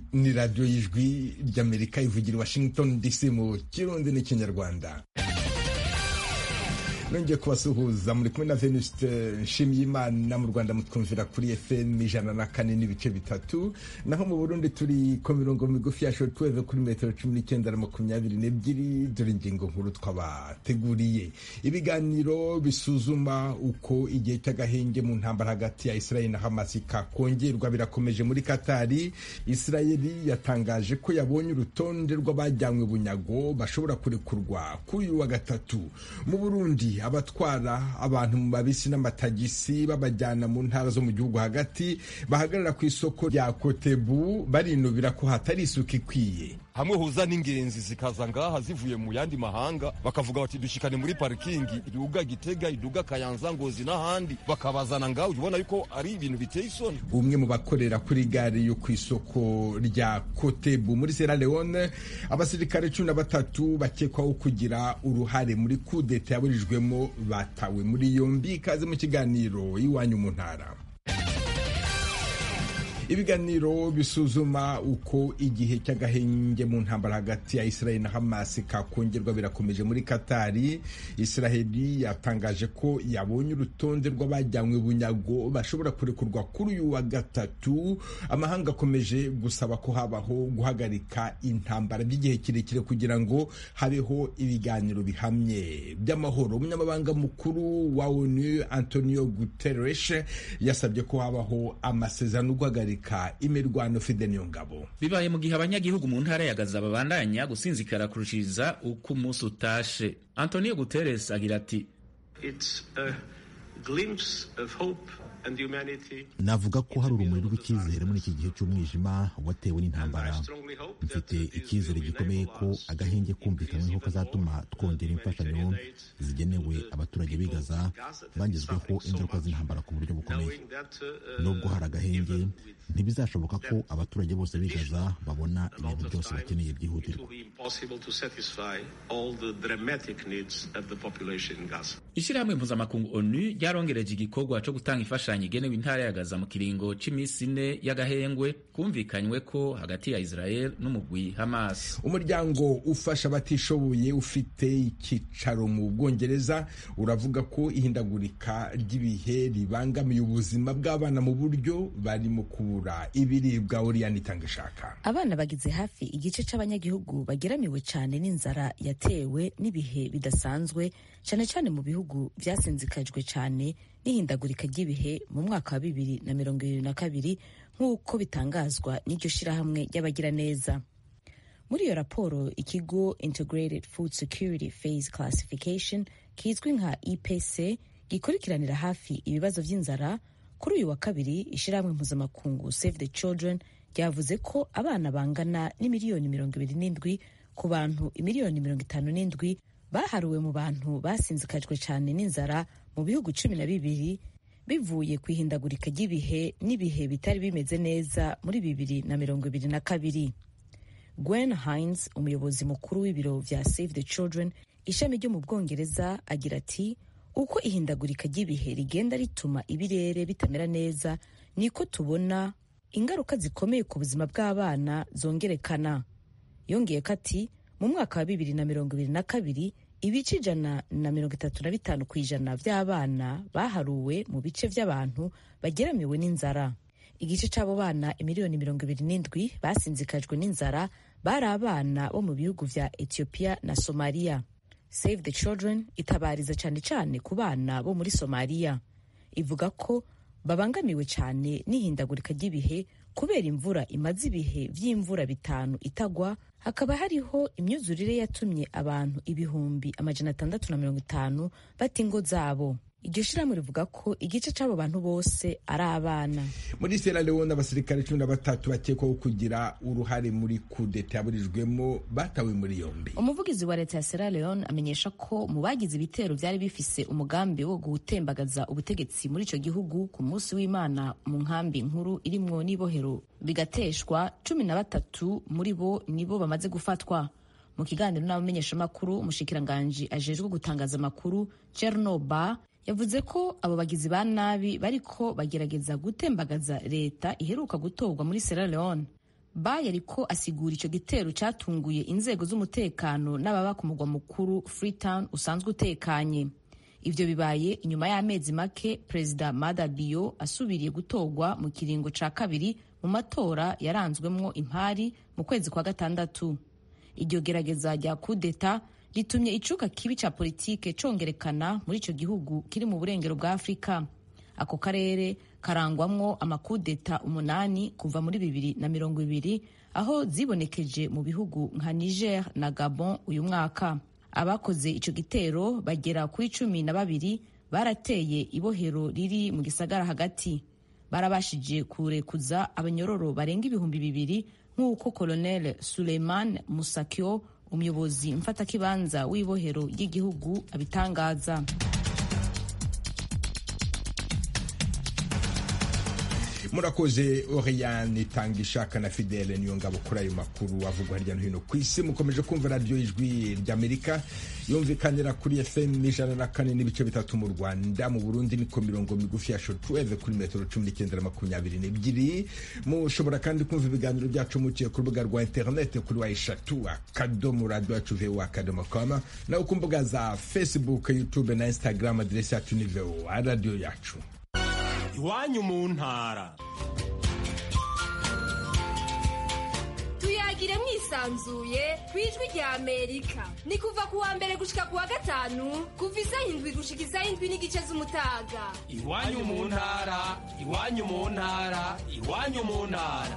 ni radiyo y'ijwi ry'amerika ivugira i washington dc mu kirundi n'ikinyarwanda nongeye kubasuhuza muri kumwe na venuste nshimyimana mu rwanda mutwumvira kuri fm ijana na kane n'ibice bitatu naho mu burundi turi ku mirongo migufi ya shortwave kuri metero cumi n'icyenda na makumyabiri n'ebyiri dore ingingo nkuru twabateguriye ibiganiro bisuzuma uko igihe cy'agahenge mu ntambara hagati ya israeli na hamas kakongerwa birakomeje muri katari israeli yatangaje ko yabonye urutonde rw'abajyanywe bunyago bashobora kurekurwa kuri uyu wa gatatu mu burundi abatwara abantu mu mabisi n'amatagisi babajyana mu ntara zo mu gihugu hagati bahagarara ku isoko rya kotebu barinubira ko hatari isuku ikwiye hamwe huza n'ingenzi zikaza ngaha zivuye mu yandi mahanga bakavuga bati dushikane muri parikingi iduga gitega iduga kayanza ngozi n'ahandi bakabazana ngaha ubona yuko ari ibintu biteye isoni umwe mu bakorera kuri gare yo ku isoko rya kotebu muri sierra leone abasirikare cumi na batatu bakekwaho kugira uruhare muri kudeta yaburijwemo batawe muri yombi ikaze mu kiganiro iwanyu mu ntara ibiganiro bisuzuma uko igihe cy'agahenge mu ntambara hagati ya israeli na hamas kakongerwa birakomeje muri katari israeli yatangaje ko yabonye urutonde rw'abajyanywe bunyago bashobora kurekurwa kuri uyu wa gatatu amahanga akomeje gusaba ko habaho guhagarika intambara by'igihe kirekire kugira ngo habeho ibiganiro bihamye by'amahoro umunyamabanga mukuru wa onu antonio guterres yasabye ko habaho amasezerano guhagarika imirwano Fide Niyongabo bibaye mu gihe abanyagihugu mu ntara ya Gaza babandanya gusinzikara kurushiriza uko umunsi utashe Antonio Guterres agira ati navuga ko hari urumuri rw'icyizere muri iki gihe cy'umwijima watewe n'intambara mfite icyizere gikomeye ko agahenge kumvikanyweho kazatuma twongera imfashanyo zigenewe abaturage b'i Gaza bangizweho ingaruka z'intambara ku buryo bukomeye nubwo hari agahenge ntibizashoboka ko abaturage bose b'i Gaza babona ibintu byose bakeneye byihutirwa ishyirahamwe mpuzamakungu onu ryarongereje igikorwa cyo gutanga imfashanyo igenewe intara ya Gaza mu kiringo cy'iminsi ine y'agahengwe kumvikanywe ko hagati ya Israel n'umugwi Hamas umuryango ufasha abatishoboye ufite icyicaro mu Bwongereza uravuga ko ihindagurika ry'ibihe ribangamiye ubuzima bw'abana mu buryo barimo kubura ibiribwa Oriane Itangashaka abana bagize hafi igice cy'abanyagihugu bageramiwe cyane n'inzara yatewe n'ibihe bidasanzwe cyane cyane mu bihugu byasinzikajwe cyane n'ihindagurika ry'ibihe mu mwaka wa bibiri na mirongo irindwi na kabiri nk'uko bitangazwa n'iryo shyirahamwe ry'abagiraneza muri iyo raporo ikigo integrated food security phase classification kizwi nka ipc gikurikiranira hafi ibibazo by'inzara kuri uyu wa kabiri ishyirahamwe mpuzamakungu save the children ryavuze ko abana bangana n'imiliyoni mirongo ibiri n'indwi ku bantu imiliyoni mirongo itanu n'indwi baharuwe mu bantu basinzikajwe cyane n'inzara mu bihugu cumi na bibiri bivuye ku ihindagurika ry'ibihe n'ibihe bitari bimeze neza muri bibiri na mirongo ibiri na kabiri gwen hines umuyobozi mukuru w'ibiro bya save the children ishami ryo mu bwongereza agira ati uko ihindagurika ry'ibihe rigenda rituma ibirere bitamera neza niko tubona ingaruka zikomeye ku buzima bw'abana zongerekana yongeye ko ati mu mwaka wa bibiri na mirongo ibiri na kabiri ibice ijana na mirongo itatu na bitanu ku ijana by'abana baharuwe mu bice by'abantu bageramiwe n'inzara igice cy'abo bana imiliyoni mirongo ibiri n'indwi basinzikajwe n'inzara bari abana bo mu bihugu vya ethiopia na somaliya save the children itabariza cyane cyane ku bana bo muri somaliya ivuga ko babangamiwe cyane n'ihindagurika ry'ibihe kubera imvura imaze ibihe by'imvura bitanu itagwa hakaba hariho imyuzurire yatumye abantu ibihumbi amajana atandatu na mirongo itanu bata ingo zabo iryo shirahamwe rivuga ko igice cy'abo bantu bose ari abana muri sierra leone abasirikare cumi na batatu bakekwaho kugira uruhare muri kudeta yaburijwemo batawe muri yombi umuvugizi wa leta ya sierra leone amenyesha ko mu bagize ibitero byari bifise umugambi wo gutembagaza ubutegetsi muri icyo gihugu ku munsi w'imana mu nkambi nkuru irimwo n'ibohero bigateshwa cumi na batatu muri bo nibo bamaze gufatwa mu kiganiro n'abamenyeshamakuru umushikiranganji ajejwe gutangaza amakuru chernoba yavuze ko abo bagizi ba nabi bariko bagerageza gutembagaza leta iheruka gutorwa muri Sierra Leone ba yariko asigura ico gitero catunguye inzego z'umutekano n'ababa ku mugwa mukuru freetown usanzwe utekanye ivyo bibaye inyuma y'amezi make perezida mada bio asubiriye gutorwa mu kiringo ca kabiri mu matora yaranzwemwo impari mu kwezi kwa gatandatu iryo gerageza rya kudeta ritumye icuka kibi ca politike congerekana muri ico gihugu kiri mu burengero bwa afurika ako karere karangwamwo amakudeta umunani kuva muri bibiri na mirongo ibiri aho zibonekeje mu bihugu nka niger na gabon uyu mwaka abakoze ico gitero bagera kuri cumi na babiri barateye ibohero riri mu gisagara hagati barabashije kurekuza abanyororo barenga ibihumbi bibiri nk'uko colonel suleiman musakyo umuyobozi mfatakibanza w'ibohero ry'igihugu abitangaza murakoze oriyani tanga ishaka na fidele niyo ngabo kuri ayo makuru avugwa hirya no hino ku isi mukomeje kumva radiyo ijwi ry'amerika yumvikanira kuri fm ijana na kane n'ibice bitatu mu rwanda mu burundi niko mirongo migufi ya shotuweve kuri metero cumi n'icyenda na makumyabiri n'ebyiri mushobora kandi kumva ibiganiro byacu muciye ku rubuga rwa interinete kuri wa eshatu akadomo radiyo yacu vewa akadomo koma nawe ku mbuga za facebook youtube na instagram aderesi yacu ni vewa radiyo yacu iwanyu mu ntara tuyagire mwisanzuye ku ijwi rya amerika ni kuva ku wa mbere gushika ku wa gatanu kuva isaha indwi gushika isaha indwi n'igice z'umutaga iwanyu mu ntara iwanyu mu ntara iwanyu mu ntara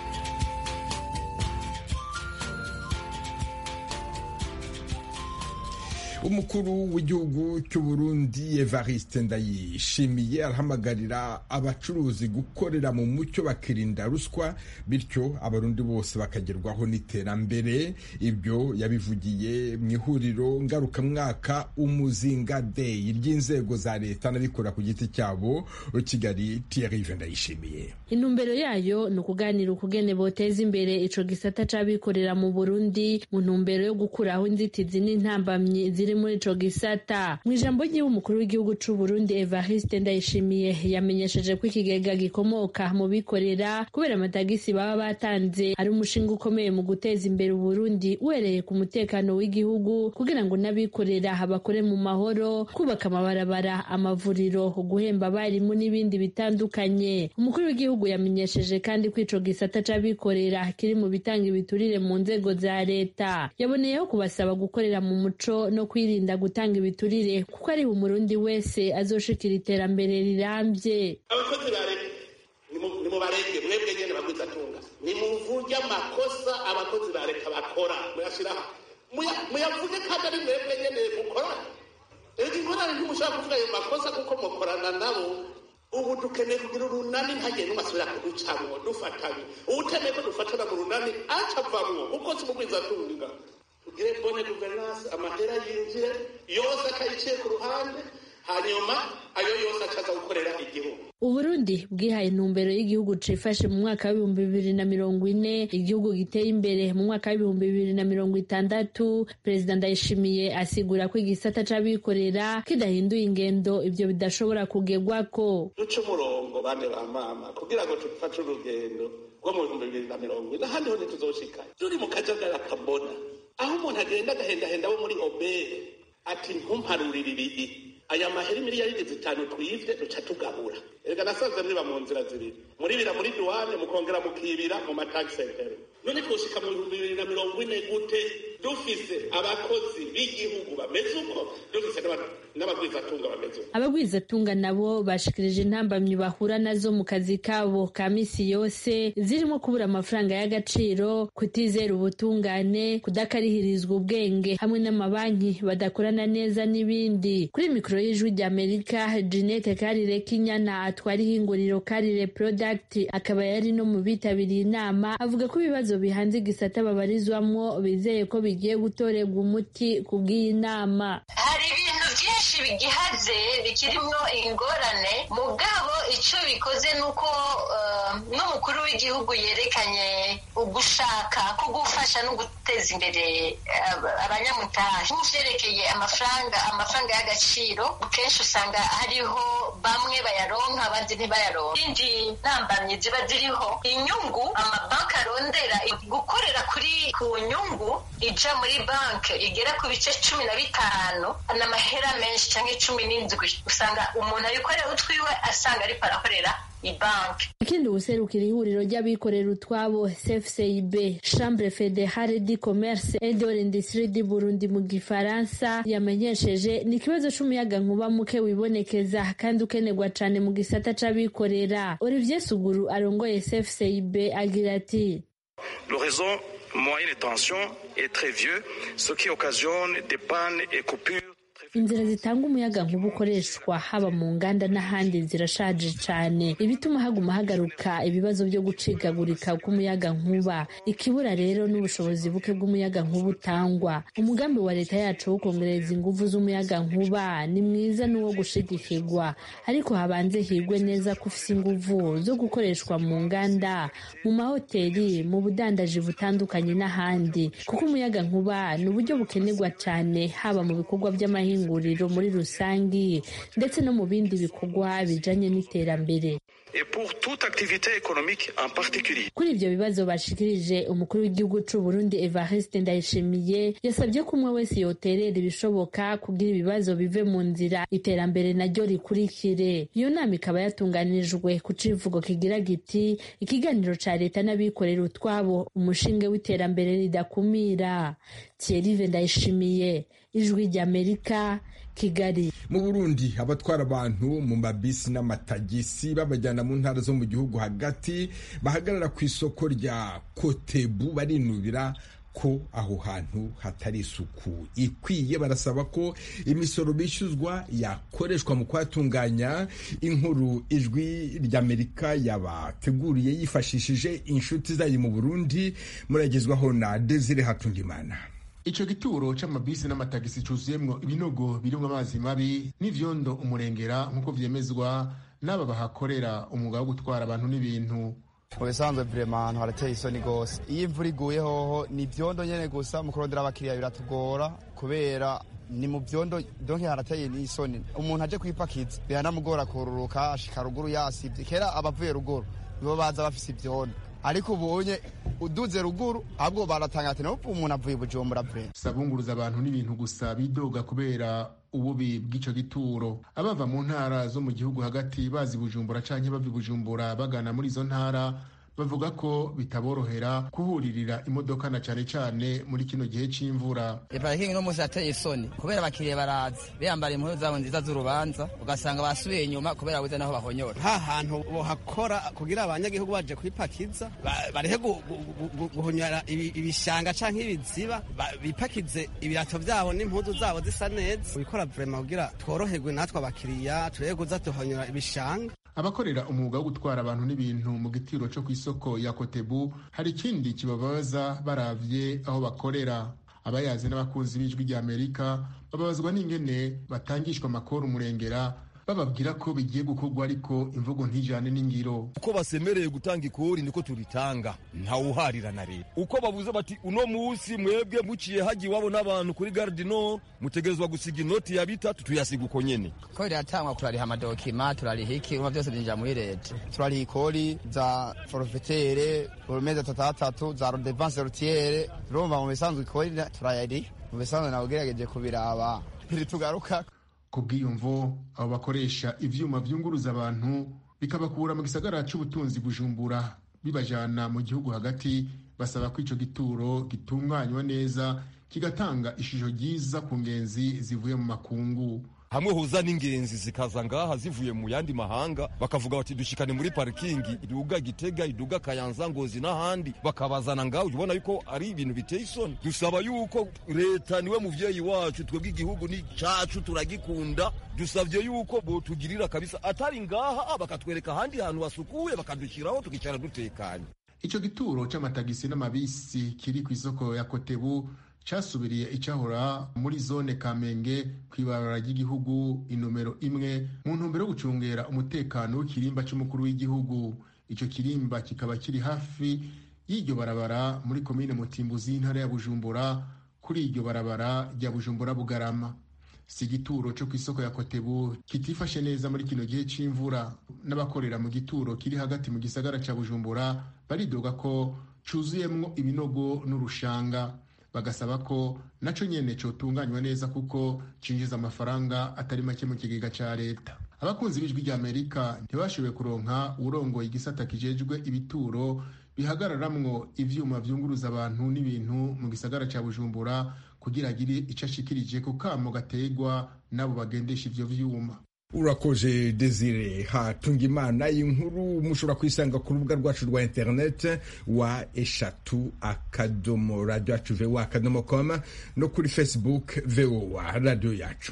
umukuru w'igihugu cy'u Burundi Evariste Ndayishimiye arahamagarira abacuruzi gukorera mu mucyo bakirinda ruswa bityo abarundi bose bakagerwaho n'iterambere ibyo yabivugiye mu ihuriro ngarukamwaka umuzinga day ry'inzego za leta n'abikorera ku giti cyabo Kigali Thierry Ndayishimiye intumbero yayo ni ukuganira ukugene boteza imbere ico gisata c'abikorera mu Burundi mu ntumbero yo gukuraho inzitizi n'intambamyi ziri muri ico gisata mu ijambo ry'iwe umukuru w'igihugu c'u Burundi Evariste Ndayishimiye yamenyesheje ko ikigega gikomoka mu bikorera kubera amatagisi baba batanze ari umushinga ukomeye mu guteza imbere Uburundi uhereye ku mutekano w'igihugu kugira ngo n'abikorera bakore mu mahoro kubaka amabarabara amavuriro guhemba abarimu n'ibindi bitandukanye umukuru w'igihugu yamenyesheje kandi ko ico gisata c'abikorera kiri mu bitanga ibiturire mu nzego za leta yaboneyeho kubasaba gukorera mu muco no kwirinda gutanga ibiturire kuko ari umurundi wese azoshikira iterambere rirambye abakozi ba leta nimubarenge mwebwe nyene bagwiza atunga nimuvuge amakosa abakozi ba leta bakora muyashiraho muyavuge kandi ari mwebwe nyene mukorana rero ingorane ntimushobora kuvuga ayo makosa kuko mukorana nabo ubu dukeneye kugira urunani ntagire n'umwe asubira kuducamwo dufatanye uwutemeye ko dufatana mu runani aca avamwo kuko si mugwiza atunga tugire bone guverinance amahera yinjire yose akayiciye ku ruhande hanyuma ayo yose acaza gukorera igihugu uburundi bwihaye intumbero y'igihugu cifashe mu mwaka w'ibihumbi bibiri na mirongo ine igihugu giteye imbere mu mwaka w'ibihumbi bibiri na mirongo itandatu perezida ndayishimiye asigura ko igisata c'abikorera kidahinduye ingendo ivyo bidashobora kugerwako duce umurongo bane ba mama kugira ngo dufate urugendo rwo mu bihumbi bibiri na mirongo ine ahandi ho ntituzoshikayo turi mu kajagari akabona aho umuntu agenda agahendahenda abo muri obere ati ntumparurire ibiri aya mahera miliyaridi zitanu twivye duca tugabura erega nasanze mwiba mu nzira zibiri muribira muri duwane mukongera mukibira mu matagi sentere none twoshika mu bihumbi bibiri na mirongo ine gute dufise abakozi b'igihugu bameze uko dufise n'abagwizatunga bameze uko abagwizatunga nabo bashikirije intambamyi bahura nazo mu kazi kabo ka misi yose zirimo kubura amafaranga y'agaciro kutizera ubutungane kudakarihirizwa ubwenge hamwe n'amabanki badakorana neza n'ibindi kuri mikoro y'ijwi ry'amerika jeanette karire kinyana atwara ihinguriro karire product akaba yari no mu bitabiriye inama avuga ko ibibazo bihanze igisata babarizwamwo bizeye ko bigiye gutorerwa umuti ku bw'iyi nama hari ibintu byinshi bigihaze bikirimwo ingorane mugabo icyo bikoze ni uko n'umukuru w'igihugu yerekanye ugushaka ko gufasha no guteza imbere abanyamutahe nk'ivyerekeye amafaranga amafaranga y'agaciro kenshi usanga hariho bamwe bayaronka abandi ntibayaronka indi ntambamyi ziba ziriho inyungu amabanki arondera gukorera kuri ku nyungu ija muri banki igera ku bice cumi na bitanu n'amahera menshi cyangwa cumi n'indwi usanga umuntu ayikorera utwiwe asanga ariko arakorera ibanki ikindi ubuserukira ihuriro ry'abikorera utwabo cfcib chambre fédérale du commerce et de l'industrie du burundi mu gifaransa yamenyesheje ni ikibazo c'umuyaga nkuba muke wibonekeza kandi ukenerwa cane mu gisata c'abikorera olivier suguru arongoye cfcib agira ati le réseau moyen de tension est très vieux ce qui occasionne des pannes et coupures inzira zitanga umuyaga nkuba ukoreshwa haba mu nganda n'ahandi zirashaje cyane ibituma haguma hagaruka ibibazo byo gucikagurika k'umuyaga nkuba ikibura rero n'ubushobozi buke bw'umuyaga nkuba utangwa umugambi wa leta yacu wo kongereza ingufu z'umuyaga nkuba ni mwiza n'uwo gushigikirwa ariko habanze higwe neza ko ufise ingufu zo gukoreshwa mu nganda mu mahoteli mu budandaji butandukanye n'ahandi kuko umuyaga nkuba ni uburyo bukenerwa cyane haba mu bikorwa by'amahinga inguriro muri rusangi ndetse no mu bindi bikorwa bijanye n'iterambere kuri ibyo bibazo bashikirije umukuru w'igihugu c'u Burundi Evariste Ndayishimiye yasabye ko umwe wese yoterera ibishoboka kugira ibibazo bive mu nzira iterambere naryo rikurikire iyo nama ikaba yatunganirijwe ku civugo kigira giti ikiganiro ca leta n'abikorera utwabo umushinge w'iterambere ridakumira Thierry Ndayishimiye ijwi ry'Amerika Kigali mu Burundi abatwara abantu mu mabisi n'amatagisi babajyana mu ntara zo mu gihugu hagati bahagarara ku isoko rya Kotebu barinubira ko aho hantu hatari isuku ikwiye barasaba ko imisoro bishyuzwa yakoreshwa mu kuhatunganya inkuru ijwi ry'Amerika yabateguriye yifashishije inshuti zayo mu Burundi muragezwaho na Desire Hatungimana ico gituro c'amabisi n'amatagisi cuzuyemwo ibinogo birimwo amazi mabi n'ivyondo umurengera nk'uko vyemezwa n'aba bahakorera umwuga wo gutwara abantu n'ibintu mu bisanzwe vrema ahantu harateye isoni gose iyo imvura iguye hoho ni ivyondo nyene gusa mu kurondera abakiriya biratugora kubera ni mu vyondo donke harateye n'isoni umuntu aje kwipakiza biranamugora kururuka ashika ruguru yasivye kera abavuye ruguru nibo baza bafise ivyondo ariko ubonye uduze ruguru ahubwo baratanga ati nawe umuntu avuye bujumbura vure sabunguruza abantu n'ibintu gusa bidoga kubera ububi bw'ico gituro abava mu ntara zo mu gihugu hagati bazi bujumbura canke bava bujumbura bagana muri izo ntara bavuga ko bitaborohera kuhuririra imodoka na cane cane muri kino gihe c'imvura iparikingi no musi yateye isoni kubera abakiriya barazi biyambara impuzu zabo nziza z'urubanza ugasanga basubiye inyuma kubera buze naho bahonyora ha hantu bohakora kugira abanyagihugu baje kwipakiza barehe guhonyora ibishanga canke ibiziba bipakize ibirato vyabo n'impuzu zabo zisa neza bikora vrema kugira tworoherwe natwe abakiriya turebe kuza tuhonyora ibishanga abakorera umwuga wo gutwara abantu n'ibintu mu gitiro cyo ku isoko ya kotebu hari ikindi kibabaza baravye aho bakorera abayazi n'abakunzi b'ijwi rya amerika bababazwa n'ingene batangishwa amakuru umurengera bababwira ko bigiye gukorwa ariko imvugo ntijane n'ingiro uko basemereye gutanga ikori niko turitanga ntawuharira na leta uko babuze bati uno musi mwebwe muciye hagiye iwabo n'abantu kuri garde nord mutegerezwa gusiga inoti ya bitatu tuyasiga uko nyene ko riratangwa turariha amadokima turariha iki urumva byose byinjira muri leta turariha ikori za forfetere urumeza tatatatu za rodevanse rutiere urumva mu bisanzwe ikori turayariha mu bisanzwe nawe ugerageje kubiraba ntitugaruka ku bwiyumvo abo bakoresha ivyuma vyunguruza abantu bikabakura mu gisagara c'ubutunzi bujumbura bibajana mu gihugu hagati basaba ko ico gituro gitunganywa neza kigatanga ishusho ryiza ku ngenzi zivuye mu makungu hamwe hoza n'ingenzi zikaza ngaha zivuye mu yandi mahanga bakavuga bati dushikane muri parikingi iduga gitega iduga kayanza ngozi n'ahandi bakabazana ngaho ubona yuko ari ibintu biteye isoni dusaba yuko leta niwe muvyeyi wacu twebwe igihugu ni cacu turagikunda dusavye yuko botugirira kabisa atari ngaha bakatwereka ahandi hantu hasukuye bakadushiraho tukicara dutekanye ico gituro c'amatagisi n'amabisi kiri ku isoko ya kotebu casubiriye icahora muri zone kamenge kw'ibarabara ry'igihugu inomero imwe mu ntumbero yo gucungera umutekano w'ikirimba c'umukuru w'igihugu ico kirimba kikaba kiri hafi y'iryo barabara muri komine mutimbuzi y'intara ya bujumbura kuri iryo barabara rya bujumbura bugarama si igituro cyo ku isoko ya kotebu kitifashe neza muri kino gihe c'imvura n'abakorera mu gituro kiri hagati mu gisagara ca bujumbura baridoga ko cuzuyemwo ibinogo n'urushanga bagasaba ko naco nyene cotunganywa neza kuko cinjiza amafaranga atari make mu kigega ca leta abakunzi b'ijwi rya amerika ntibashoboye kuronka uwurongoye igisata kijejwe ibituro bihagararamwo ivyuma vyunguruza abantu n'ibintu mu gisagara ca bujumbura kugira agire ico ashikirije ku kamo gategwa n'abo bagendesha ivyo vyuma urakoze desire hatunga imana inkuru mushobora kuyisanga ku rubuga rwacu rwa internet wa eshatu akadomo radio yacu voa akadomo com no kuri facebook voa radio yacu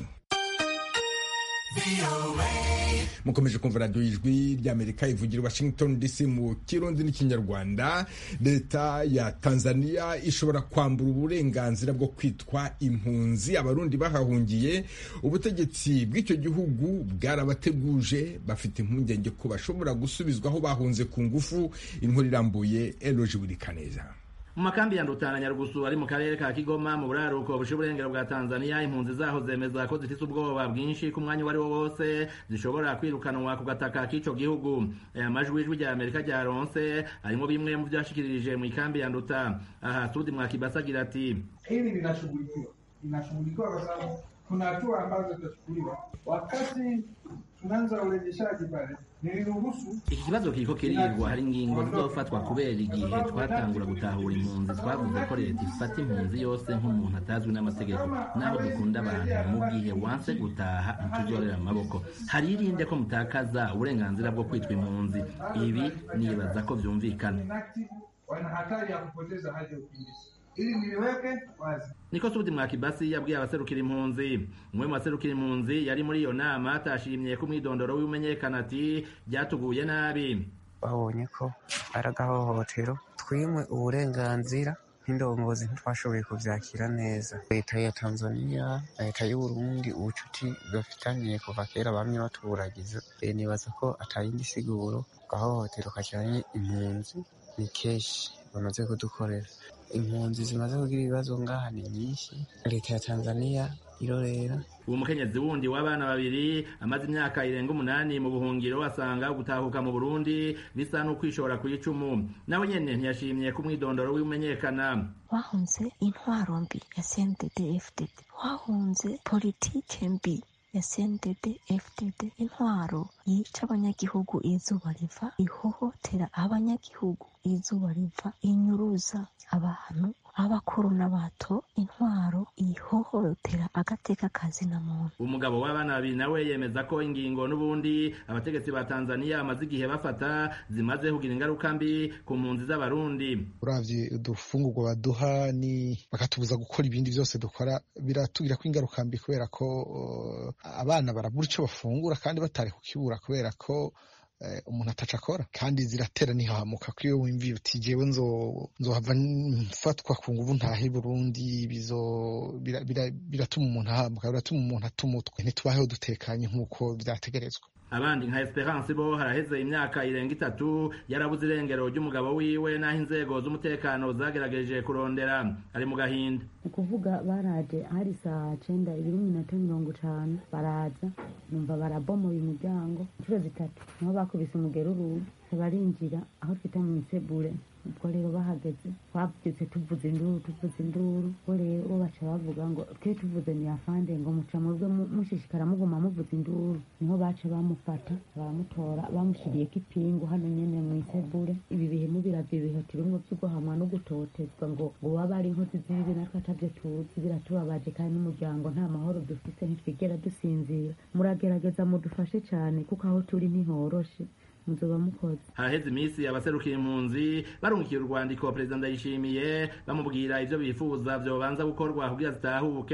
mukomeje kumva radiyo y'ijwi ry'amerika ivugira washington dc mu kirundi n'ikinyarwanda leta ya tanzania ishobora kwambura uburenganzira bwo kwitwa impunzi abarundi bahahungiye ubutegetsi bw'icyo gihugu bwarabateguje bafite impungenge ko bashobora gusubizwa aho bahunze ku ngufu inkuru irambuye eloje burikaneza mu makambi ya Ndutana Nyarugusu ari mu karere ka Kigoma mu buraruko bushe uburengero bwa Tanzania impunzi zaho zemeza ko zifite ubwoba bwinshi ku mwanya wari wo wose zishobora kwirukanwa ku gataka k'ico gihugu aya majwi ijwi rya Amerika ryaronse harimo bimwe mu vyashikirije mu ikambi ya Nduta aha Sudi Mwakibasa agira ati hili linashughulikiwa linashughulikiwa kwa sababu kuna hatua ambazo zitachukuliwa wakati tunaanza urejeshaji pale iki kibazo kiriko kirirwa hari ingingo zizofatwa kubera igihe twatangura gutahura impunzi twavuze ko leta ifata impunzi yose nk'umuntu atazwi n'amategeko naho dukunda abantu mu gihe wanse gutaha ntituzorera amaboko hari irinde ko mutakaza uburenganzira bwo kwitwa impunzi ibi nibaza ko vyumvikana wana hatari ya kupoteza hadi ya ukimbizi ili niliweke wazi niko Sudi Mwakibasi yabwiye abaserukira impunzi umwe mu baserukira impunzi yari muri iyo nama atashimye ko umwidondoro w'imenyekana ati byatuguye nabi babonye ko ari agahohotero twimwe uburenganzira nk'indongozi ntitwashoboye kuvyakira neza leta ya tanzania leta y'uburundi ubucuti bafitaniye kuva kera bamye batuburagiza nibaza ko atayindi siguro gahohotero kajanye impunzi ni keshi bamaze kudukorera impunzi zimaze kugira ibibazo ngaha ni nyinshi leta ya tanzania irorera uwo mukenyezi wundi w'abana babiri amaze imyaka irenga umunani mu buhungiro asanga gutahuka mu burundi bisa n'ukwishora ku icumu nawe nyene ntiyashimye ko umwidondoro w'imenyekana wahunze intwaro mbi ya cndd fdd wahunze politike mbi ya CNDD FDD intwaro yica abanyagihugu izuba riva ihohotera abanyagihugu izuba riva inyuruza abantu abakuru n'abato intwaro ihohotera agateka kazina muntu umugabo w'abana babiri nawe yemeza ko ingingo n'ubundi abategetsi ba Tanzania bamaze igihe bafata zimaze kugira ingaruka mbi ku mpunzi z'abarundi uravye udufungurwa baduha ni bakatubuza gukora ibindi byose dukora biratugira ko ingaruka mbi kubera ko uh, abana barabura icyo bafungura kandi batari kukibura kubera ko umuntu ataca akora kandi ziratera ntihamuka ko iyo wimviye uti jewe nzohava mfatwa ku nguvu ntahe burundi biratuma umuntu ahamuka biratuma umuntu atuma utwe ntitubaheho dutekanye nk'uko vyategerezwa abandi nka Esperance bo haraheze imyaka irenga itatu yarabuze irengero ry'umugabo wiwe n'aho inzego z'umutekano zagerageje kurondera ari mu gahinda ukuvuga baraje hari saa cenda ibiri minota mirongo itanu baraza numva barabomoye umuryango inshuro zitatu niho bakubise umugeruru barinjira aho twita mu isebure ubwo rero bahageze twabyutse tuvuze induru tuvuze induru ubwo rero baca bavuga ngo twe tuvuze ni afande ngo muca mubwe mushishikara muguma muvuze induru niho baca bamufata baramutora bamushyiriyeko ipingu hano nyene mu isebure ibi bihe mubiravye ibihe turimwo vy'uguhamwa no gutotezwa ngo ngo waba ari inkozi z'ibibi natwe atavyo tuzi biratubabaje kandi n'umuryango nta mahoro dufise ntitwigera dusinzira muragerageza mudufashe cane kuko aho turi ntihoroshe muzoba mukoze haraheze iminsi abaserukira impunzi barungikiye urwandiko perezida ndayishimiye bamubwira ivyo bifuza vyobanza gukorwa kugira zitahuke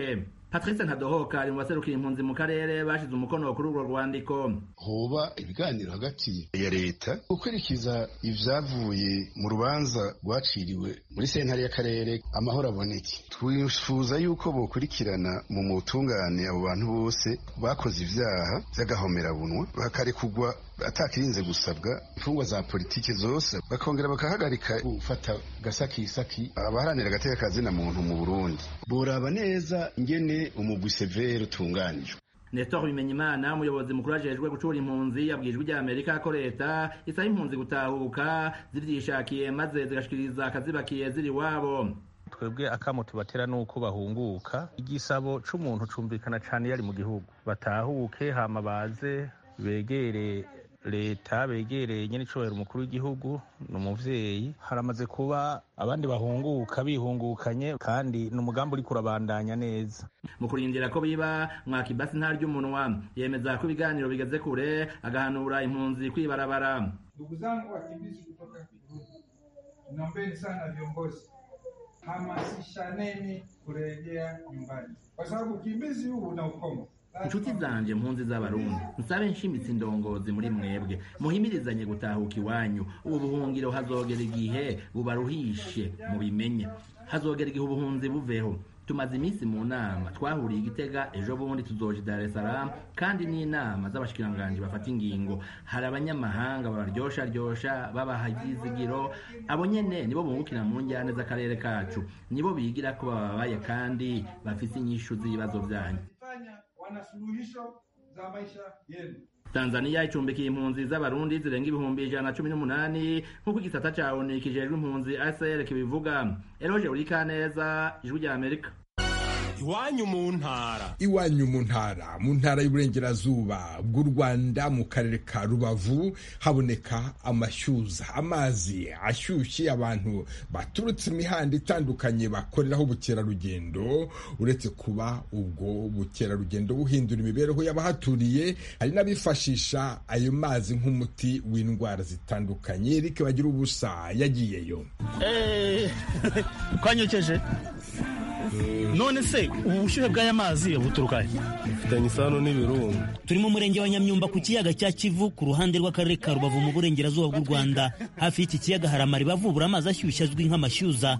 patrice ntadohoka ari mu baserukira impunzi mu karere bashize umukono kuri urwo rwandiko hoba ibiganiro hagati ya leta gukurikiza ivyavuye mu rubanza rwaciriwe muri sentare y'akarere amahoro aboneke twifuza yuko bokurikirana mu mutungane abo bantu bose bakoze ivyaha vy'agahomerabunwa bakarekugwa atakirinze gusabwa imfungwa za politiki zose bakongera bakahagarika gufata gasakisaki abaharanira agateka kazina muntu mu burundi boraba neza ingene umugwi severe utunganijwe Nestor Bimenyimana umuyobozi mukuru ajejwe gucura impunzi yabwijwe ijya Amerika ko leta isaba impunzi gutahuka zivyishakiye maze zigashikiriza akazibakiye ziri wabo twebwe akamo tubatera nuko bahunguka igisabo c'umuntu cumvikana cane yari mu gihugu batahuke hama baze begere leta begereye nyene icubahiro umukuru w'igihugu ni umuvyeyi haramaze kuba abandi bahunguka bihungukanye kandi ni umugambi uriko urabandanya neza mu kurindira ko biba mwakibasi ntarya umunwa yemeza ko ibiganiro bigeze kure agahanura impunzi kwibarabara Ndugu zangu wakimbizi kutoka Burundi, naombeni sana viongozi, hamasishaneni kurejea nyumbani, kwa sababu ukimbizi huu una ukomo. inshuti zanje mpunzi z'abarundi nsabe nshimitse indongozi muri mwebwe muhimirizanye gutahuka iwanyu ubu buhungiro hazogera igihe bubaruhishe mubimenye hazogera igihe ubuhunzi buveho tumaze iminsi mu nama twahuriye igitega ejo bundi tuzoja i dar es salaam kandi n'inama z'abashikiranganji bafata ingingo hari abanyamahanga babaryosharyosha babaha ivyizigiro abo nyene nibo bungukira mu njyane z'akarere kacu nibo bigira ko bababaye kandi bafise inyishu z'ibibazo vyanyu Fanya wana suluhisho za maisha yenu. tanzaniya icumbikiye impunzi z'abarundi zirenga ibihumbi ijana na cumi n'umunani nk'uko igisata ca onu kijejwe impunzi acr kibivuga eroje urikaneza ijwi rya amerika iwanyu mu ntara iwanyu mu ntara mu ntara y'uburengerazuba bw'u rwanda mu karere ka rubavu haboneka amashyuza amazi ashyushye abantu baturutse imihanda itandukanye bakoreraho ubukerarugendo uretse kuba ubwo bukerarugendo buhindura imibereho y'abahaturiye hari n'abifashisha ayo mazi nk'umuti w'indwara zitandukanye eric bagira ubusa yagiyeyo twanyokeje none se ubu bushyuhe bw'aya mazi buturuka he bufitanye isano n'ibirunga turi mu murenge wa nyamyumba ku kiyaga cya kivu ku ruhande rw'akarere ka rubavu mu burengerazuba bw'u rwanda hafi y'iki kiyaga hari amariba avubura amazi ashyushye azwi nk'amashyuza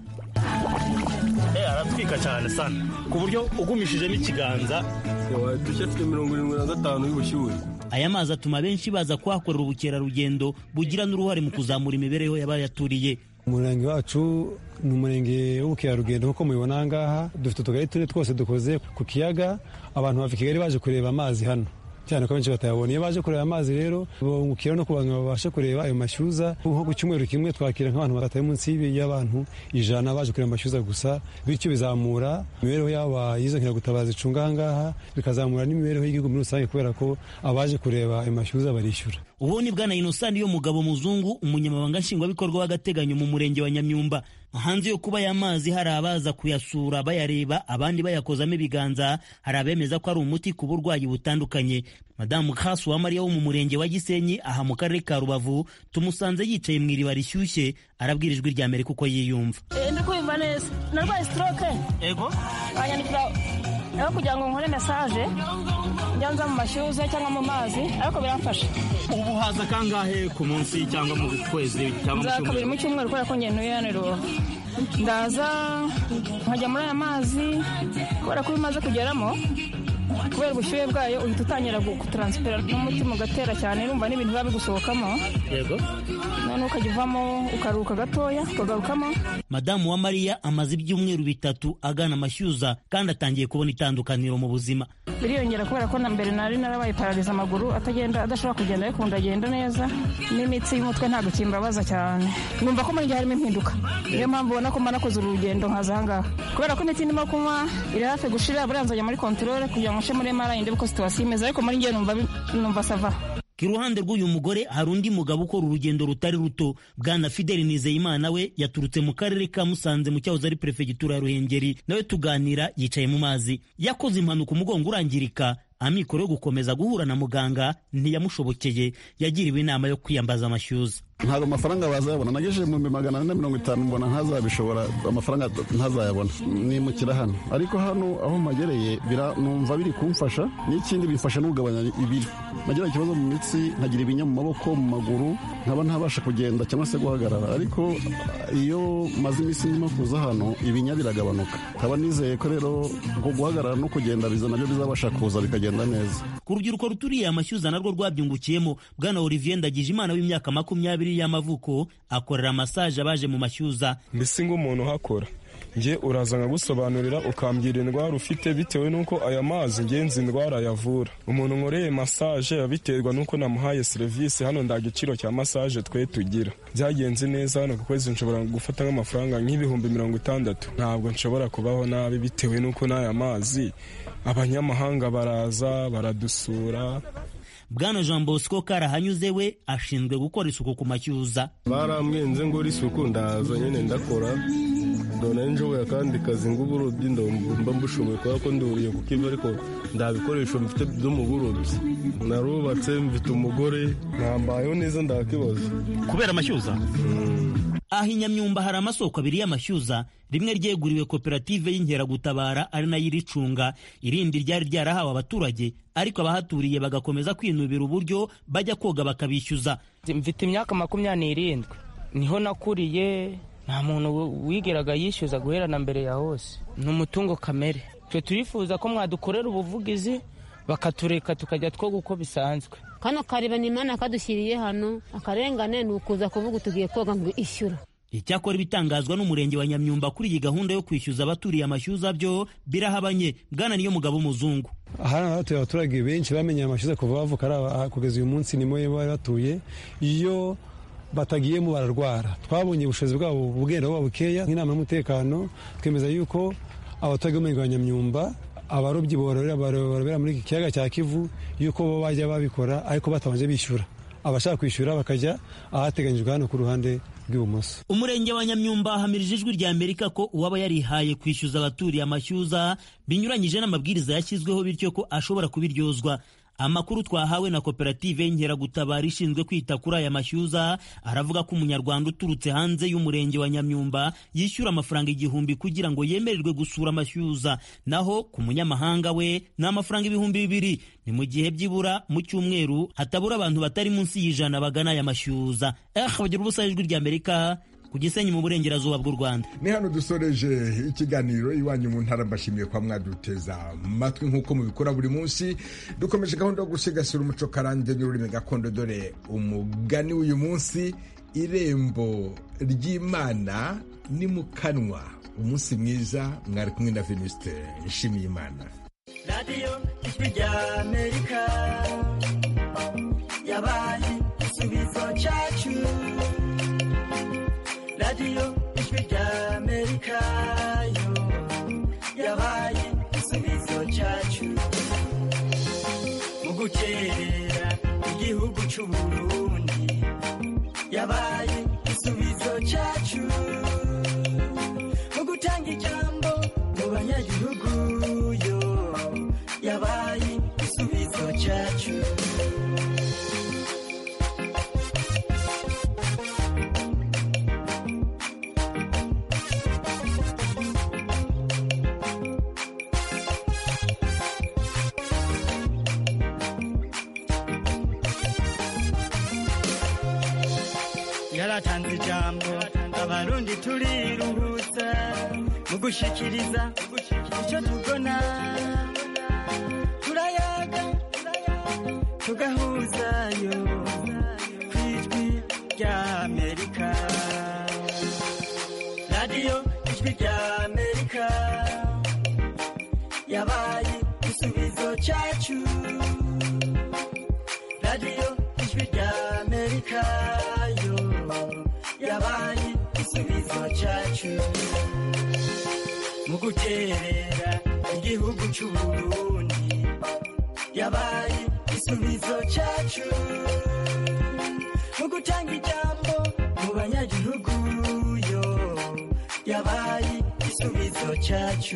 aratwika cyane sana ku buryo ugumishijemo ikiganza wadushya afite mirongo irindwi na gatanu y'ubushyuhe aya mazi atuma benshi baza kuhakorera ubukerarugendo bugira n'uruhare mu kuzamura imibereho y'abayaturiye umurenge wacu ni umurenge w'ubukerarugendo nk'uko mubibona aha ngaha dufite utugari tune twose dukoze ku kiyaga abantu bava i kigali baje kureba amazi hano cyane ko benshi batayabona iyo baje kureba amazi rero bungukira no kubantu babashe kureba ayo mashyuza nko ku cyumweru kimwe twakira nk'abantu batari munsi y'abantu ijana baje kureba amashyuza gusa bityo bizamura imibereho yaba y'izo nkiragutabazi icunga aha ngaha bikazamura n'imibereho y'igihugu muri rusange kubera ko abaje kureba ayo mashyuza barishyura ubu ni bwana inosani yo mugabo muzungu umunyamabanga nshingwabikorwa w'agateganyo mu murenge wa nyamyumba hanze yo kuba aya mazi hari abaza kuyasura bayareba abandi bayakozamo ibiganza hari abemeza ko ari umuti ku burwayi butandukanye madamu kasu wa mariya wo mu murenge wa gisenyi aha mu karere ka rubavu tumusanze yicaye mu iriba rishyushye arabwira ijwi rya amerika uko yiyumva ndi kumva neza narwaye stroke ego banyandikira aho kugira ngo nkore mesaje njya nza mu mashyuza cyangwa mu mazi ariko biramfasha ubu haza kangahe ku munsi cyangwa mu kwezi cyangwa mu nza kabiri cyumweru mu cyumweru kubera ko ngenda hano i rubavu ndaza nkajya muri aya mazi kubera ko iyo umaze kugeramo kubera ubushyuhe bwayo uhita utangira gutaransifera n'umutima ugatera cyane urumva n'ibintu biba bigusohokamo yego noneho ukajya uvamo ukaruhuka gatoya ukagarukamo madamu wa mariya amaze ibyumweru bitatu agana amashyuza kandi atangiye kubona itandukaniro mu buzima biriyongera kubera ko na mbere nari narabaye parariza amaguru atagenda adashobora kugenda ariko ndagenda neza n'imitsi y'umutwe ntabwo kimbabaza cyane numva ko muri njye harimo impinduka niyo mpamvu ubona ko mba nakoze urugendo nkaza aha ngaha kubera ko imiti ndimo kunywa iri hafi gushira buriya nzajya muri kontorore kugira ngo nce muri mara ndebe ko situwasiyo imeze ariko muri njye numva bi- numva sava iruhande rw'uyu mugore hari undi mugabo ukora urugendo rutari ruto bwana fideli nizeyimana we yaturutse mu karere ka musanze mu cyahoze ari perefegitura ya ruhengeri nawe tuganira yicaye mu mazi yakoze impanuka umugongo urangirika amikoro yo gukomeza guhura na muganga ntiyamushobokeye yagiriwe inama yo kwiyambaza amashyuza ntabwo amafaranga bazayabona nagejeje mu magana ane na mirongo itanu mbona ntazabishobora amafaranga ntazayabona nimukira hano ariko hano aho magereye numva biri kumfasha n'ikindi bifasha no kugabanya ibiro nagira ikibazo mu mitsi nkagira ibinya mu maboko mu maguru nkaba ntabasha kugenda cyangwa se guhagarara ariko iyo maze iminsi ndimo kuza hano ibinya biragabanuka nkaba nizeye ko rero ngo guhagarara no kugenda biza nabyo bizabasha kuza bikagenda neza ku rubyiruko ruturiye amashyuza narwo rwabyungukiyemo bwana olivier ndagije imana w'imyaka makumyabiri y'amavuko akorera masaje abaje mu mashyuza mbese ng'umuntu uhakora njye uraza nkagusobanurira ukambwira indwara ufite bitewe n'uko aya mazi ngenzi indwara yavura umuntu nkoreye masaje abiterwa n'uko namuhaye serivisi hano nda giciro cya masaje twe tugira byagenze neza hano ku kwezi nshobora gufata nk'amafaranga nk'ibihumbi mirongo itandatu ntabwo nshobora kubaho nabi bitewe n'uko n'aya mazi abanyamahanga baraza baradusura bwana jean bosco karahanyuze we ashinzwe gukora isuku ku mashyuza barambwenze ngo isuku ndaza nyine ndakora ndona njoboye akandi kazi ng'uburobyi mba mbushoboye kubera ko nduriye ku kivu ariko nta bikoresho mfite byo mu burobyi narubatse mfite umugore ntambayeho neza ndakibazo kubera amashyuza aha i nyamyumba hari amasoko abiri y'amashyuza rimwe ryeguriwe koperative y'inkeragutabara ari nayo iricunga irindi ryari ryarahawe abaturage ariko abahaturiye bagakomeza kwinubira uburyo bajya koga bakabishyuza mfite imyaka makumyabiri n'irindwi niho nakuriye nta muntu wigeraga yishyuza guhera na mbere ya hose ni umutungo kamere twe turifuza ko mwadukorera ubuvugizi bakatureka tukajya twoga uko bisanzwe kano kareba imana kadushyiriye hano akarengane ni ukuza kuvuga tugiye koga ngo ishyura icyakora ibitangazwa n'umurenge wa nyamyumba kuri iyi gahunda yo kwishyuza abaturiye amashyuza byo birahabanye bwana niyo mugabo w'umuzungu hano hatuye abaturage benshi bamenye amashyuza kuva bavuka kugeza uyu munsi nimo bari batuye iyo batagiyemo bararwara twabonye ubushobozi bwabo bugenda buba bukeya nk'inama y'umutekano twemeza yuko abaturage b'umurenge wa nyamyumba abarobyi bororera muri iki kiyaga cya kivu yuko bo bajya babikora ariko batabanje bishyura abashaka kwishyura bakajya ahateganyijwe hano ku ruhande rw'ibumoso umurenge wa nyamyumba hamirije ijwi rya amerika ko uwaba yarihaye kwishyuza abaturiye amashyuza binyuranyije n'amabwiriza yashyizweho bityo ko ashobora kubiryozwa amakuru twahawe na koperative y'inkeragutabara ishinzwe kwita kuri aya mashyuza aravuga ko umunyarwanda uturutse hanze y'umurenge wa nyamyumba yishyura amafaranga igihumbi kugira ngo yemererwe gusura amashyuza naho ku munyamahanga we ni amafaranga ibihumbi bibiri ni mu gihe byibura mu cyumweru hatabura abantu batari munsi y'ijana bagana aya mashyuza eh bagira ubusa ijwi rya amerika ku gisenyi mu burengerazuba bw'u rwanda ni hano dusoreje ikiganiro iwanyu mu ntara mbashimiye kwa mwaduteza amatwi nk'uko mubikora buri munsi dukomeje gahunda yo gusigasira umuco karande n'ururimi gakondo dore umugani w'uyu munsi irembo ry'imana ni mu kanwa umunsi mwiza mwari kumwe na venuste nshimiye imana radiyo ijwi rya amerika yabaye igisubizo cyacu radiyo ijwi rya amerika yo yabaye igisubizo cyacu mu gukerera igihugu cy'u burundi yabaye igisubizo cyacu mu gutanga ijambo mu banyagihugu yo yabaye igisubizo cyacu yaratanze ijambo abarundi turiruhutsa mu gushikiriza icyo tubona turayaga tugahuzayo ku ijwi rya amerika radiyo ijwi rya amerika yabaye igisubizo cyacu radiyo ijwi rya amerika yo yabaye igisubizo cyacu mu guterera igihugu cy'u burundi yabaye igisubizo cyacu mu gutanga ijambo mu banyagihugu yo yabaye igisubizo cyacu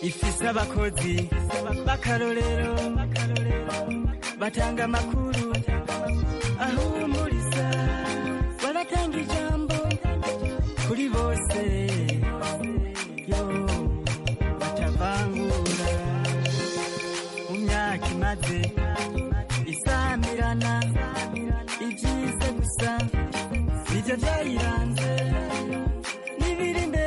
ifise abakozi b'akarorero batanga amakuru ahumuriza baratanga ijambo kuri bose yo batavangura mu myaka imaze isamirana ibyiza gusa nibyo byayira